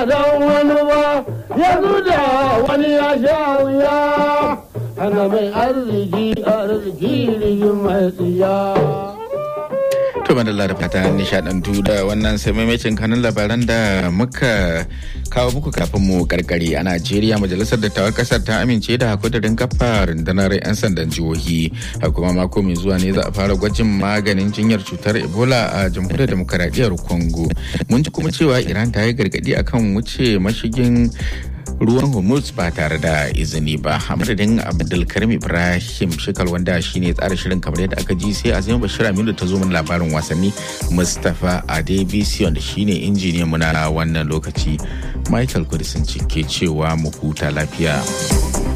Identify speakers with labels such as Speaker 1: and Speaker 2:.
Speaker 1: don wani ba yanzu da wani ya sha wuya ana mai arziki arziki rigin mai tsiya.
Speaker 2: To madalla da fata nishadantu da wannan sai maimacin kanun labaran da muka kawo muku kafin mu karkare a Najeriya majalisar dattawan kasar ta amince da hakudarin kafa rundunar 'yan sandan jihohi a kuma mako mai zuwa ne za a fara gwajin maganin jinyar cutar Ebola a jamhuriyar demokaradiyyar Congo. Mun ji kuma cewa Iran ta yi gargadi akan wuce mashigin ruwan hormuz ba tare da izini ba a madadin abdulkarim ibrahim shekal wanda shine tsara shirin kamar yadda aka ji sai azima bashir aminu ta zo min labarin wasanni mustapha adebisi wanda shine injiniyan mu na wannan lokaci michael kudisin ke cewa mu huta lafiya